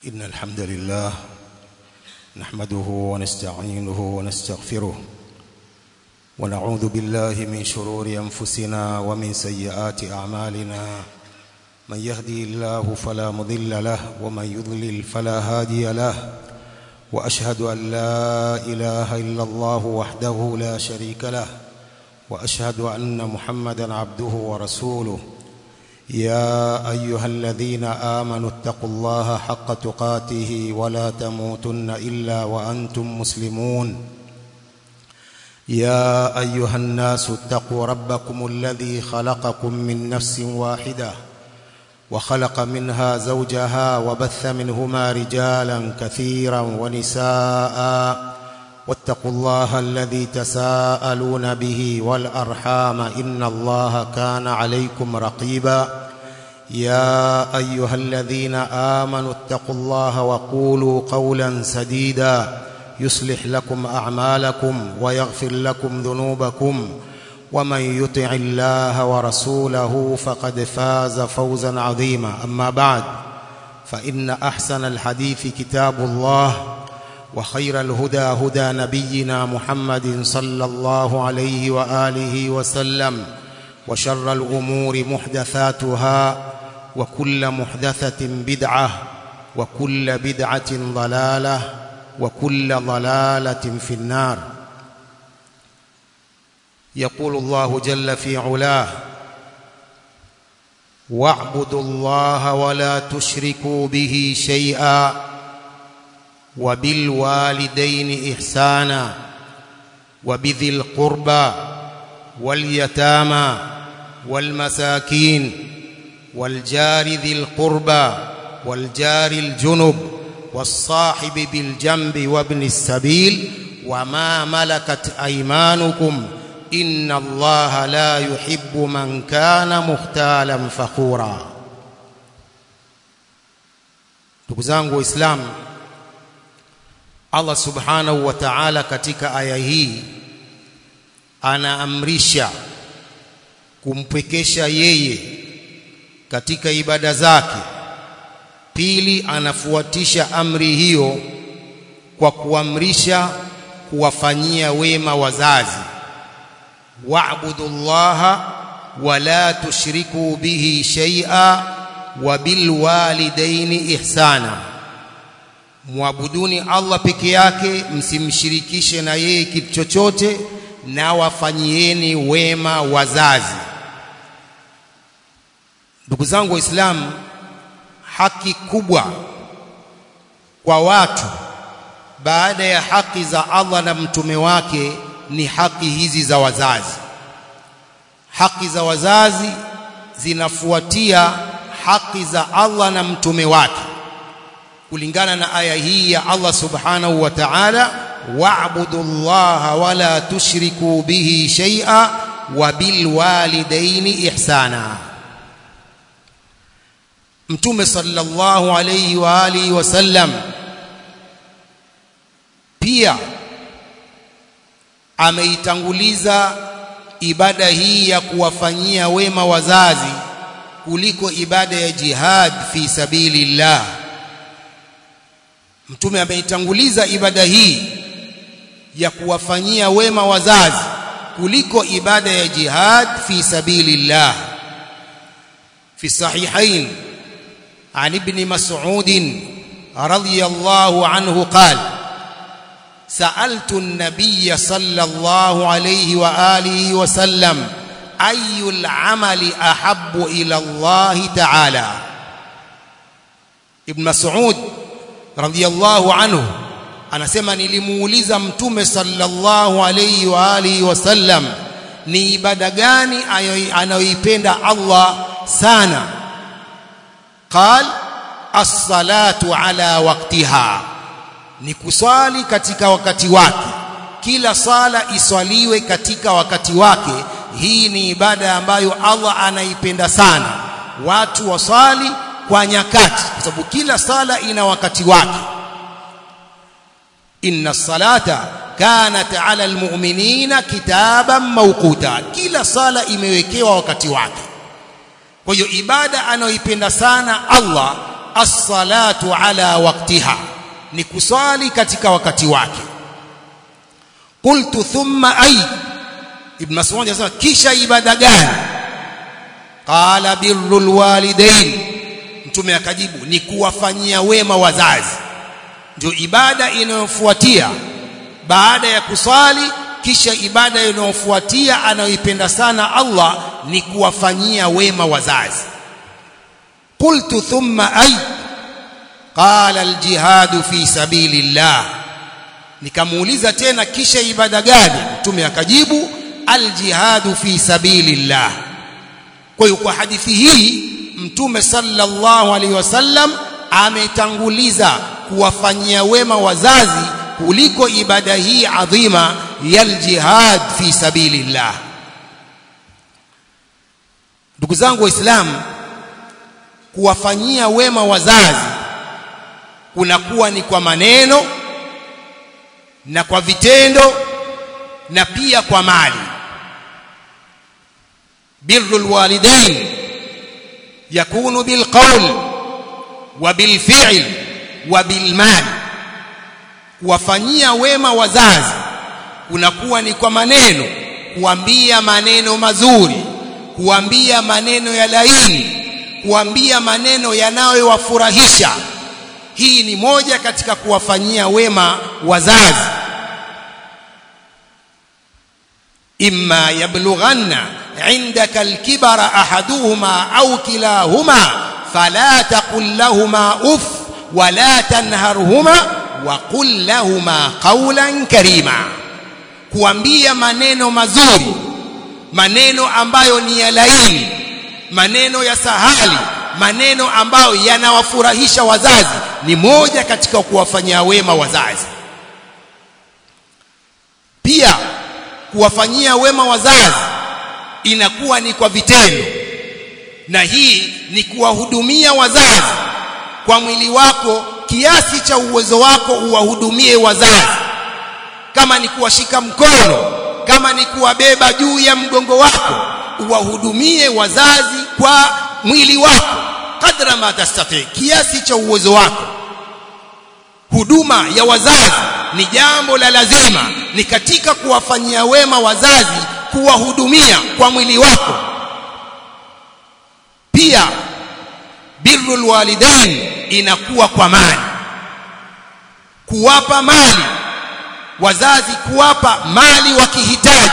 إن الحمد لله نحمده ونستعينه ونستغفره ونعوذ بالله من شرور أنفسنا ومن سيئات أعمالنا من يهدي الله فلا مضل له ومن يضلل فلا هادي له وأشهد أن لا إله إلا الله وحده لا شريك له وأشهد أن محمدا عبده ورسوله يا أيها الذين آمنوا اتقوا الله حق تقاته ولا تموتن إلا وأنتم مسلمون يا أيها الناس اتقوا ربكم الذي خلقكم من نفس واحدة وخلق منها زوجها وبث منهما رجالا كثيرا ونساء واتقوا الله الذي تساءلون به والأرحام إن الله كان عليكم رقيبا يا أيها الذين آمنوا اتقوا الله وقولوا قولا سديدا يصلح لكم أعمالكم ويغفر لكم ذنوبكم ومن يطع الله ورسوله فقد فاز فوزا عظيما أما بعد فإن أحسن الحديث كتاب الله وخير الهدى هدى نبينا محمد صلى الله عليه وآله وسلم وشر الأمور محدثاتها وكل محدثة بدعة وكل بدعة ضلالة وكل ضلالة في النار يقول الله جل في علاه واعبدوا الله ولا تشركوا به شيئا وبالوالدين إحسانا وبذي القربى واليتامى والمساكين والجار ذي القربى والجار الجنب والصاحب بالجنب وابن السبيل وما ملكت أيمانكم إن الله لا يحب من كان مختالا فخورا ndugu zangu waislamu Allah subhanahu wa ta'ala katika aya hii anaamrisha kumpwekesha yeye katika ibada zake pili anafuatisha amri hiyo kwa kuamrisha kuwafanyia wema wazazi wa'budullaha wala tushriku bihi shay'a wa bilwalidaini ihsana muabuduni Allah peke yake msimshirikishe na yeye kitu chochote na wafanyieni wema wazazi ndugu zangu waislamu haki kubwa kwa watu baada ya haki za Allah na mtume wake ni haki hizi za wazazi haki za wazazi zinafuatia haki za Allah na mtume wake kulingana na aya hii ya Allah subhanahu wa ta'ala wa'budu Allah wala tushriku bihi shay'a wa bil walidaini ihsana Mtume sallallahu alayhi wa alihi wasallam pia ameitanguliza ibada hii ya kuwafanyia wema wazazi kuliko ibada ya jihad fi sabilillah Mtume ameitanguliza ibada hii ya kuwafanyia wema wazazi kuliko ibada ya jihad fi sabilillah fi sahihain عن ابن مسعود رضي الله عنه قال سألت النبي صلى الله عليه وآله وسلم أي العمل أحب إلى الله تعالى ابن مسعود رضي الله عنه anasema nilimuuliza mtume sallallahu alayhi wa alihi wasallam ni ibada gani anayoipenda Allah sana قال الصلاه على وقتها ni kuswali katika wakati wake kila sala iswaliwe katika wakati wake hii ni ibada ambayo Allah anaipenda sana watu waswali kwa nyakati kwa sababu kila sala ina wakati wake inna salata kanat ala almu'minina kitaban mawquta kila sala imewekewa wakati wake kwa hiyo ibada anayoipenda sana Allah as-salatu ala waqtiha ni kuswali katika wakati wake qultu thumma ay ibn mas'ud anasema kisha ibada gani qala birrul walidain mtume akajibu ni kuwafanyia wema wazazi ndio ibada inayofuatia baada ya kuswali kisha ibada inayofuatia anayoipenda sana Allah ni kuwafanyia wema wazazi qultu thumma ay qala aljihad fi sabilillah nikamuuliza tena kisha ibada gani mtume akajibu aljihad fi sabilillah kwa hiyo kwa hadithi hii mtume sallallahu alaihi wasallam ametanguliza kuwafanyia wema wazazi kuliko ibada hii adhima ya aljihad fi sabilillah ndugu zangu waislamu kuwafanyia wema wazazi kunakuwa ni kwa maneno na kwa vitendo na pia kwa mali birrul walidain yakunu bilqawl wa bilfi'l wa bilmal kuwafanyia wema wazazi kunakuwa ni kwa maneno kuambia maneno mazuri kuambia maneno ya laini kuambia maneno yanayowafurahisha hii ni moja katika kuwafanyia wema wazazi imma yablughanna indaka alkibara ahaduhuma au kilahuma fala taqul lahumā uff wala tanharhuma wa qul lahumā qawlan karima kuambia maneno mazuri maneno ambayo ni ya laini maneno ya sahali maneno ambayo yanawafurahisha wazazi ni moja katika kuwafanyia wema wazazi pia kuwafanyia wema wazazi inakuwa ni kwa vitendo na hii ni kuwahudumia wazazi kwa mwili wako kiasi cha uwezo wako uwahudumie wazazi kama ni kuwashika mkono kama ni kuwabeba juu ya mgongo wako uwahudumie wazazi kwa mwili wako kadra ma tastati kiasi cha uwezo wako huduma ya wazazi ni jambo la lazima ni katika kuwafanyia wema wazazi kuwahudumia kwa mwili wako pia birrul walidain inakuwa kwa mali kuwapa mali wazazi kuwapa mali wakihitaji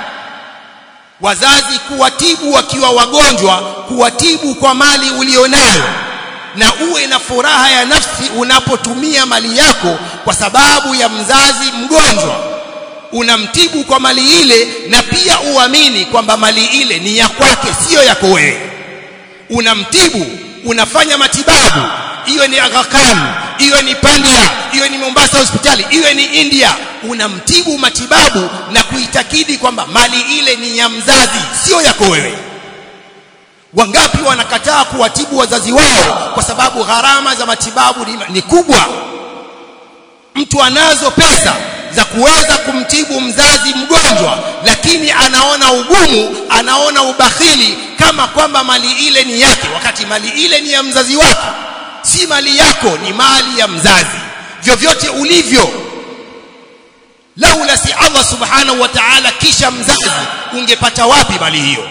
wazazi kuwatibu wakiwa wagonjwa kuwatibu kwa mali ulionayo na uwe na furaha ya nafsi unapotumia mali yako kwa sababu ya mzazi mgonjwa unamtibu kwa mali ile na pia uamini kwamba mali ile ni ya kwake sio yako wewe unamtibu unafanya matibabu iwe ni Aga Khan iwe ni Pandia iwe ni Mombasa hospitali iwe ni India unamtibu matibabu na kuitakidi kwamba mali ile ni ya mzazi sio yako wewe wangapi wanakataa kuwatibu wazazi wao kwa sababu gharama za matibabu ni, ni kubwa mtu anazo pesa za kuweza kumtibu mzazi mgonjwa lakini anaona ugumu anaona ubakhili kama kwamba mali ile ni yake wakati mali ile ni ya mzazi wake si mali yako ni mali ya mzazi vyovyote ulivyo laula si Allah subhanahu wa ta'ala kisha mzazi ungepata wapi mali hiyo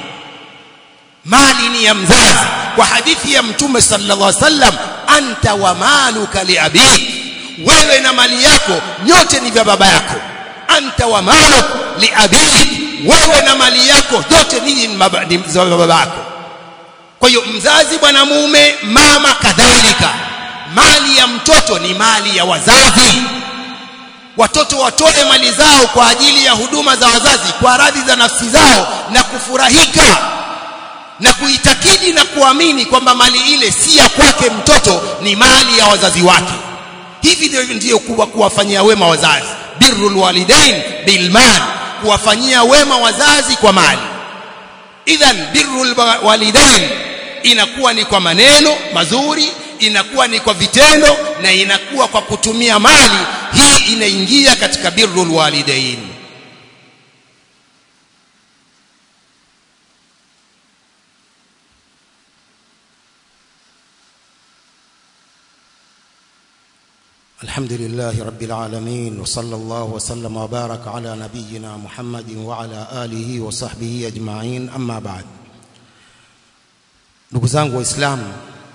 mali ni ya mzazi kwa hadithi ya mtume sallallahu alaihi wasallam anta wa maluka li abik wewe na mali yako nyote ni vya baba yako anta wa maluk li abik wewe na mali yako zote ninyi ni za baba yako kwa hiyo mzazi bwana mume mama kadhalika mali ya mtoto ni mali ya wazazi watoto watoe mali zao kwa ajili ya huduma za wazazi kwa radhi za nafsi zao na kufurahika na kuitakidi na kuamini kwamba mali ile si ya kwake mtoto ni mali ya wazazi wake hivi ndio ndio kuwa kuwafanyia wema wazazi birrul walidain bil mal kuwafanyia wema wazazi kwa mali idhan birrul walidain inakuwa ni kwa maneno mazuri inakuwa ni kwa vitendo na inakuwa kwa kutumia mali hii inaingia katika birrul walidain الحمد لله رب العالمين وصلى الله وسلم وبارك على نبينا محمد وعلى آله وصحبه أجمعين أما بعد ndugu zangu waislamu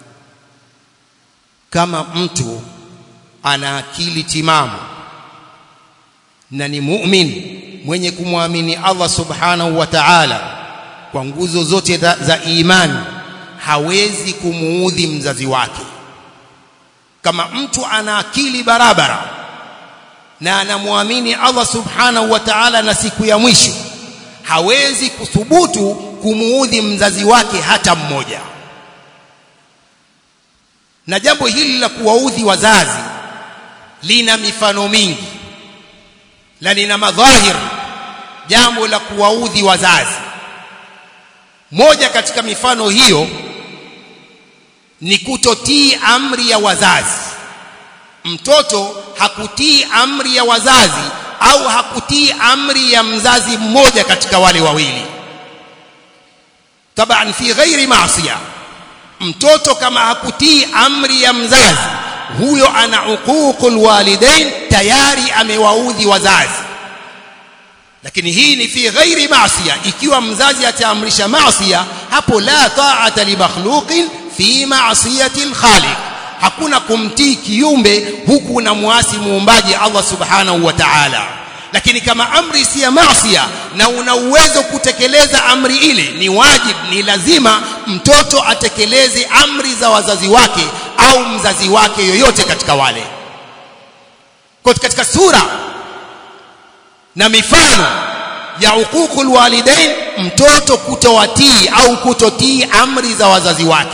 kama mtu ana akili timamu na ni mu'min mwenye kumwamini Allah subhanahu wa ta'ala kwa nguzo zote za, za imani hawezi kumuudhi mzazi wake kama mtu ana akili barabara na anamwamini Allah subhanahu wa ta'ala na siku ya mwisho hawezi kuthubutu kumuudhi mzazi wake hata mmoja na jambo hili la kuwaudhi wazazi lina mifano mingi na lina madhahir jambo la kuwaudhi wazazi moja katika mifano hiyo ni kutotii amri ya wazazi mtoto hakutii amri ya wazazi au hakutii amri ya mzazi mmoja katika wale wawili taban fi ghairi maasiya mtoto kama hakutii amri ya mzazi huyo ana uququl walidain tayari amewaudhi wazazi lakini hii ni fi ghairi maasiya ikiwa mzazi ataamrisha maasiya hapo la ta'ata li makhluqin fi ma'siyati al-khaliq hakuna kumtii kiumbe huku unamwasi muumbaji Allah subhanahu wa ta'ala lakini kama amri si ya maasiya na una uwezo kutekeleza amri ile ni wajib ni lazima mtoto atekeleze amri za wazazi wake au mzazi wake yoyote katika wale kwa katika sura na mifano ya huququl walidain mtoto kutowatii au kutotii amri za wazazi wake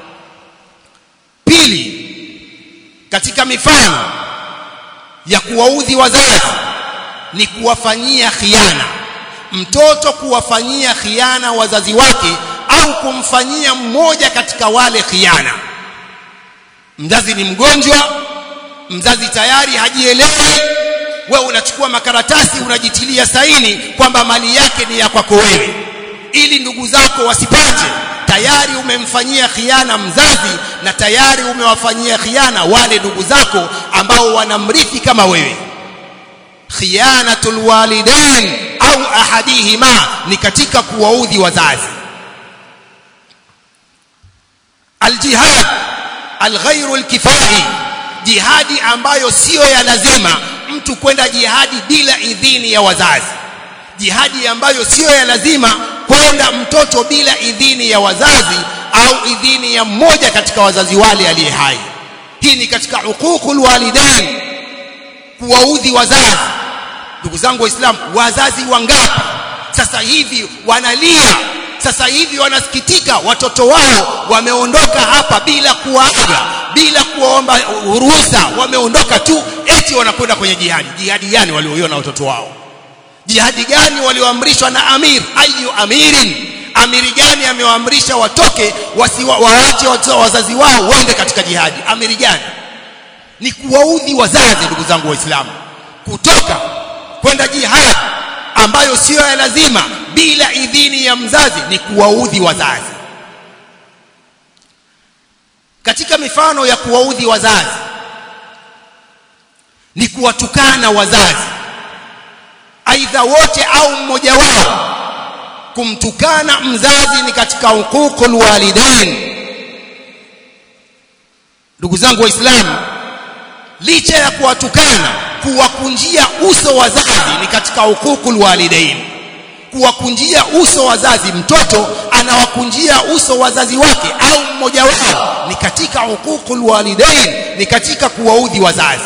pili katika mifano ya kuwaudhi wazazi ni kuwafanyia khiana mtoto kuwafanyia khiana wazazi wake au kumfanyia mmoja katika wale khiana mzazi ni mgonjwa mzazi tayari hajielewi wewe unachukua makaratasi unajitilia saini kwamba mali yake ni ya kwako wewe ili ndugu zako wasipate tayari umemfanyia khiana mzazi na tayari umewafanyia khiana wale ndugu zako ambao wanamrithi kama wewe khiyanatul walidain au ahadihima ni katika kuwaudhi wazazi aljihad alghairu alkifai jihadi ambayo siyo ya lazima mtu kwenda jihadi bila idhini ya wazazi jihadi ambayo siyo ya lazima kwenda mtoto bila idhini ya wazazi au idhini ya mmoja katika wazazi wale aliye hai hii ni katika huququl walidain kuwaudhi wazazi ndugu zangu waislamu wazazi wangapi sasa hivi wanalia sasa hivi wanasikitika watoto wao wameondoka hapa bila kuaga bila kuomba ruhusa wameondoka tu eti wanakwenda kwenye jihadi jihadi gani walioiona watoto wao jihadi gani walioamrishwa na amir ayu amirin amiri gani amewaamrisha watoke waache wazazi wao waende katika jihadi amiri gani ni kuwaudhi wazazi ndugu zangu waislamu kutoka kwenda jihadi ambayo siyo ya lazima bila idhini ya mzazi ni kuwaudhi wazazi katika mifano ya kuwaudhi wazazi ni kuwatukana wazazi aidha wote au mmoja wao kumtukana mzazi ni katika huququl walidain ndugu zangu waislamu licha ya kuwatukana kuwakunjia uso wazazi ni katika huququl walidain kuwakunjia uso wazazi mtoto anawakunjia uso wazazi wake au mmoja wao ni katika huququl walidain ni katika kuwaudhi wazazi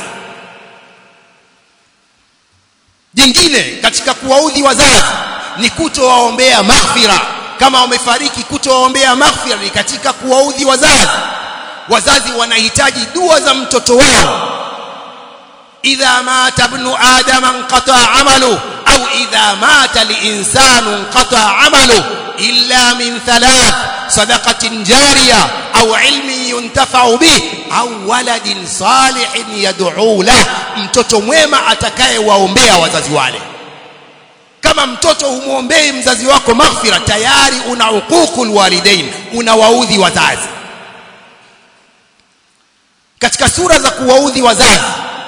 jingine katika kuwaudhi wazazi ni kutowaombea maghfira kama wamefariki kutowaombea maghfira ni katika kuwaudhi wazazi wazazi wanahitaji dua za mtoto wao idha mata ibnu adama inqata amalu au idha mata linsanu inqata amalu illa min thalath sadaqatin jariya au ilmin yuntafa'u bih au waladin salihin yad'u lah mtoto mwema atakayewaombea wazazi wale kama mtoto humwombei mzazi wako maghfira tayari una huququl walidain unawaudhi wazazi katika sura za kuwaudhi wazazi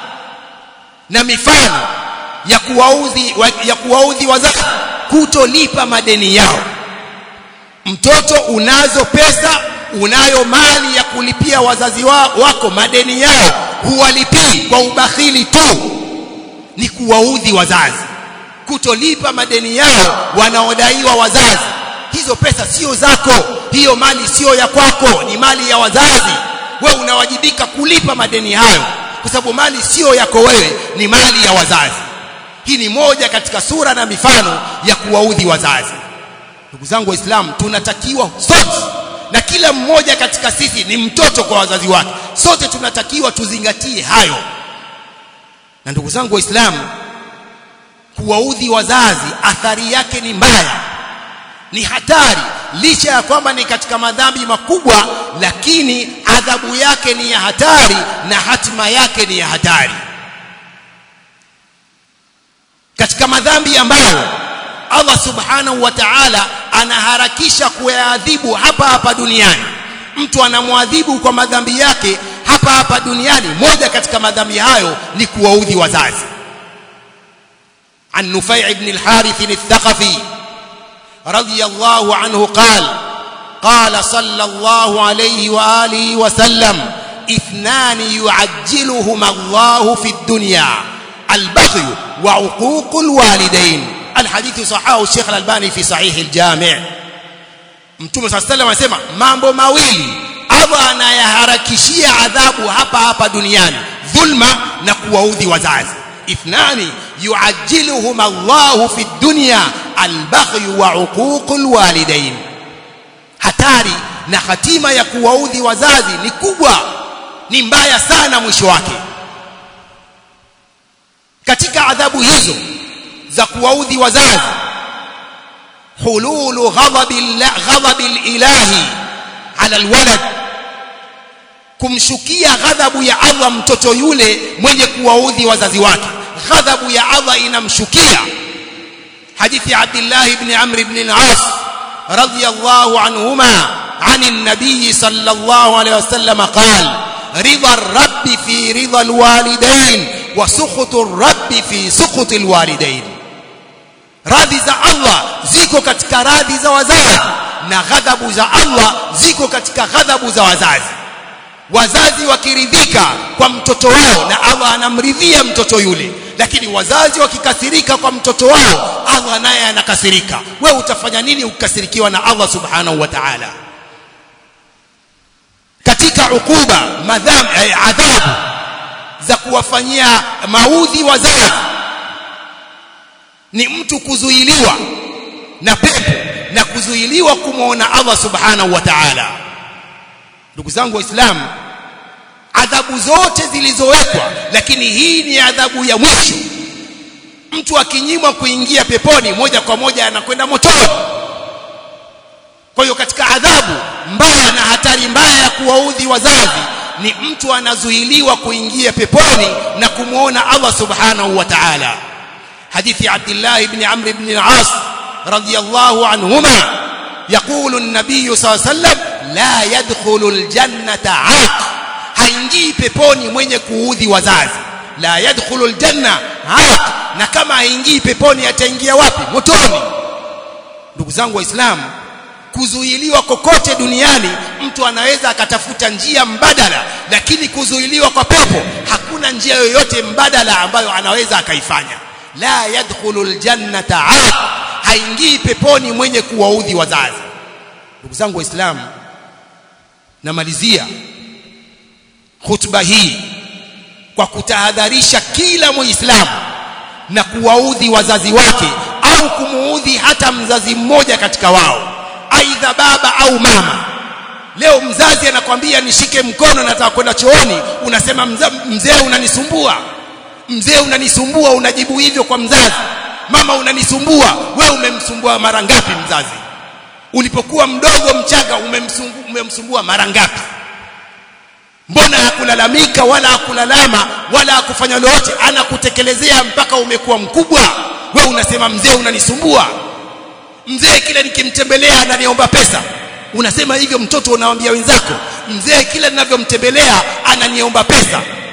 na mifano ya kuwaudhi ya kuwaudhi wazazi kutolipa madeni yao mtoto unazo pesa unayo mali ya kulipia wazazi wa, wako madeni yao huwalipii kwa ubakhili tu ni kuwaudhi wazazi kutolipa madeni yao wanaodaiwa wazazi hizo pesa sio zako hiyo mali sio ya kwako ni mali ya wazazi wewe unawajibika kulipa madeni hayo kwa sababu mali sio yako wewe ni mali ya wazazi hii ni moja katika sura na mifano ya kuwaudhi wazazi ndugu zangu waislamu tunatakiwa sote na kila mmoja katika sisi ni mtoto kwa wazazi wake sote tunatakiwa tuzingatie hayo na ndugu zangu waislamu kuwaudhi wazazi athari yake ni mbaya ni hatari licha ya kwamba ni katika madhambi makubwa lakini adhabu yake ni ya hatari na hatima yake ni ya hatari katika madhambi ambayo Allah subhanahu wa ta'ala anaharakisha kuyaadhibu hapa hapa duniani mtu anamwadhibu kwa madhambi yake hapa hapa duniani moja katika madhambi hayo ni kuwaudhi wazazi عن نفيع بن الحارث الثقفي رضي الله عنه قال قال صلى الله عليه واله وسلم اثنان يعجلهما الله في الدنيا البغي وعقوق الوالدين الحديث صححه الشيخ الألباني في صحيح الجامع mtume صلى الله عليه وسلم anasema mambo mawili Allah anayaharakishia adhabu hapa hapa duniani dhulma na kuwaudhi wazazi ithnani yuajjiluhum Allahu fi dunya albaghy wa uququl walidain hatari na hatima ya kuwaudhi wazazi ni kubwa ni mbaya sana mwisho wake katika adhabu hizo za kuwaudhi wazazi hululu ghadabil ilahi ala alwalad kumshukia ghadhabu ya Allah mtoto yule mwenye kuwaudhi wazazi wake ghadhabu ya Allah inamshukia hadithi ya Abdullah ibn Amr ibn al-As radiyallahu anhuma عن النبي صلى الله عليه وسلم قال رضا الرب في رضا الوالدين وسخط الرب في سخط الوالدين radhi za Allah ziko katika radhi za wazazi na ghadhabu za Allah ziko katika ghadhabu za wazazi wazazi wakiridhika kwa mtoto wao na Allah anamridhia mtoto yule lakini wazazi wakikasirika kwa mtoto wao Allah naye anakasirika wewe utafanya nini ukikasirikiwa na Allah subhanahu wa ta'ala katika ukuba madham eh, adhabu za kuwafanyia maudhi wazazi ni mtu kuzuiliwa na pepo na kuzuiliwa kumwona Allah subhanahu wa ta'ala ndugu zangu waislamu adhabu zote zilizowekwa lakini hii ni adhabu ya mwisho mtu akinyimwa kuingia peponi moja kwa moja anakwenda motoni kwa hiyo katika adhabu mbaya na hatari mbaya ya kuwaudhi wazazi ni mtu anazuiliwa kuingia peponi na kumwona Allah subhanahu wa ta'ala حديث عبد الله بن عمرو بن العاص رضي الله عنهما يقول النبي صلى الله عليه وسلم لا يدخل الجنة عاق haingii peponi mwenye kuudhi wazazi la yadkhulu aljanna aq na kama haingii peponi ataingia wapi motoni ndugu zangu waislamu kuzuiliwa kokote duniani mtu anaweza akatafuta njia mbadala lakini kuzuiliwa kwa pepo hakuna njia yoyote mbadala ambayo anaweza akaifanya la yadkhulu aljannata aq haingii peponi mwenye kuwaudhi wazazi ndugu zangu waislamu namalizia khutba hii kwa kutahadharisha kila muislamu na kuwaudhi wazazi wake au kumuudhi hata mzazi mmoja katika wao aidha baba au mama leo mzazi anakwambia nishike mkono nataka kwenda chooni unasema mzee unanisumbua mzee unanisumbua unajibu hivyo kwa mzazi mama unanisumbua wewe umemsumbua mara ngapi mzazi ulipokuwa mdogo mchanga umemsumbua, umemsumbua mara ngapi mbona hakulalamika wala hakulalama wala hakufanya lolote anakutekelezea mpaka umekuwa mkubwa wewe unasema mzee unanisumbua mzee kila nikimtembelea ananiomba pesa unasema hivyo mtoto unawaambia wenzako mzee kila ninavyomtembelea ananiomba pesa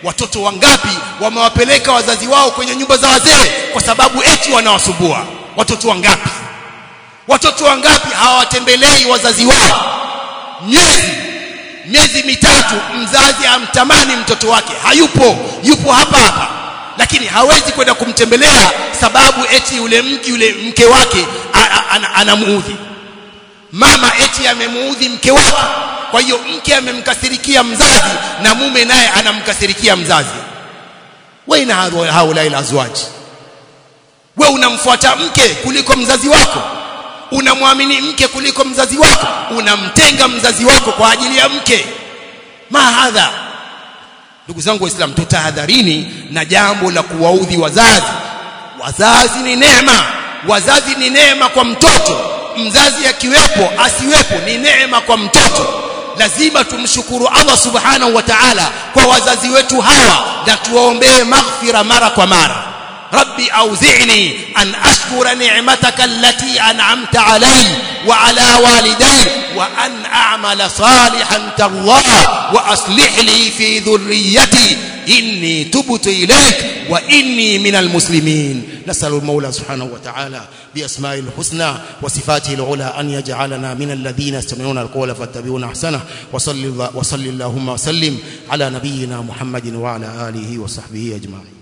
watoto wangapi wamewapeleka wazazi wao kwenye nyumba za wazee kwa sababu eti wanawasumbua watoto wangapi watoto wangapi hawatembelei wazazi wao miezi miezi mitatu mzazi amtamani mtoto wake hayupo yupo hapa hapa lakini hawezi kwenda kumtembelea sababu eti yule mke yule mke wake anamuudhi mama eti amemuudhi mke wake kwa hiyo mke amemkasirikia mzazi na mume naye anamkasirikia mzazi waina haula ila azwaji we unamfuata mke kuliko mzazi wako unamwamini mke kuliko mzazi wako unamtenga mzazi wako kwa ajili ya mke mahadha ndugu zangu waislamu tutahadharini na jambo la kuwaudhi wazazi wazazi ni neema wazazi ni neema kwa mtoto mzazi akiwepo asiwepo ni neema kwa mtoto lazima tumshukuru Allah subhanahu wa ta'ala kwa wazazi wetu hawa na tuwaombee maghfira mara kwa mara ربي أوزعني أن أشكر نعمتك التي أنعمت علي وعلى والدي وأن أعمل صالحا ترضاه وأصلح لي في ذريتي إني تبت إليك وإني من المسلمين نسأل المولى سبحانه وتعالى بأسماء الحسنى وصفاته العلى أن يجعلنا من الذين يستمعون القول فاتبعون أحسنه وصل, وصل اللهم وسلم على نبينا محمد وعلى آله وصحبه أجمعين